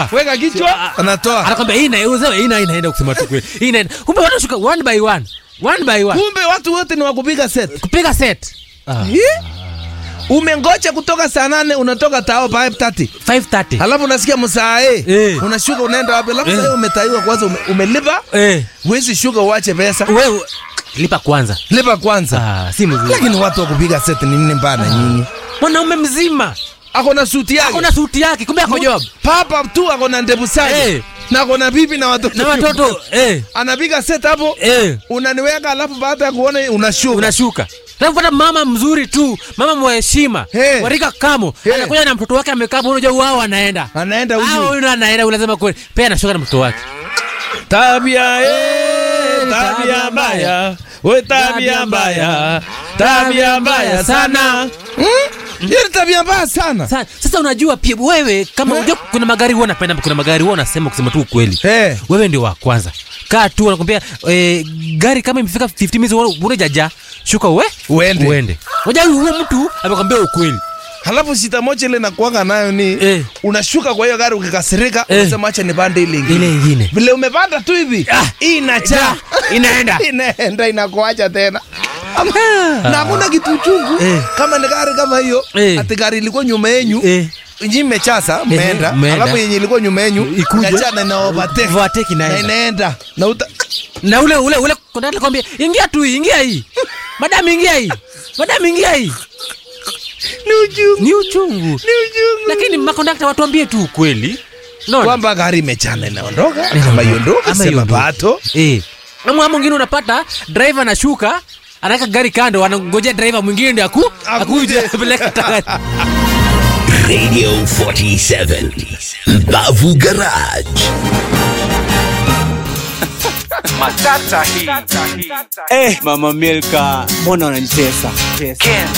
weka kichwa anatoa anakwambia hii inauza hii na inaenda kusema tu kweli hii inaenda kumbe wanashuka one by one one by one kumbe watu wote ni wakupiga set kupiga set ah. umengocha kutoka saa nane unatoka tao pa 5:30 530 halafu unasikia msaa eh. Eh. unashuka unaenda wapi alafu Eh. sasa umetaiwa kwanza ume, umelipa eh huwezi shuka uache pesa wewe lipa kwanza lipa kwanza ah si mzuri lakini watu wa kupiga set ni nini mbana nyinyi mwanaume mzima ako na suti yake ako na suti yake kumbe ako job papa tu ako na ndevu zake Eh. na ako na bibi na watoto na watoto eh anapiga set hapo eh unaniweka alafu baada ya kuona unashuka unashuka napata mama mzuri tu mama mwaheshima Hey. warika kamo Hey. anakuja na mtoto wake amekaa hapo, unajua wao anaenda anaenda Ah, huyu huyu anaenda unasema kweli pia anashuka na mtoto wake tabia eh, tabia mbaya we tabia mbaya tabia mbaya sana Hmm? hiyo ni tabia mbaya sana Sa, sasa unajua pia wewe kama unajua kuna magari huwa napenda kuna magari huwa unasema kusema tu ukweli Eh. wewe ndio wa kwanza kaa tu anakwambia eh, gari kama imefika 15 minutes unajaja shuka uwe Uende. uende unajua huyo mtu amekwambia ukweli halafu shida moja ile nakuanga nayo ni Eh. unashuka kwa hiyo gari ukikasirika Eh. unasema acha nipande ile ingine ile ingine vile umepanda tu hivi Ah. hii inachaa inaenda inaenda inakuacha tena Ama- na hakuna kitu chungu Eh. kama ni gari kama hiyo Eh. ati gari ilikuwa nyuma yenyu eh nyi mmechasa mmeenda mmeenda. alafu yenye ilikuwa nyuma yenyu Ikuje. ikachana na overtake Overtake na inaenda. inaenda na uta na ule ule ule kondakta kwambia ingia tu hii, ingia hii madam ingia hii madam ingia hii ni uchungu ni uchungu ni uchungu lakini makondakta watuambie tu ukweli Unaona? kwamba gari imechana inaondoka Inaondoka. ama iondoke Ama sema iondoke. pato Eh. Ama mwingine unapata driver anashuka anaweka gari kando anangojea driver mwingine ndio aku Akuje. akuje apeleke tayari. Radio 47. Bavu Garage. Eh, Mama Milka, mbona unanitesa? Tesa.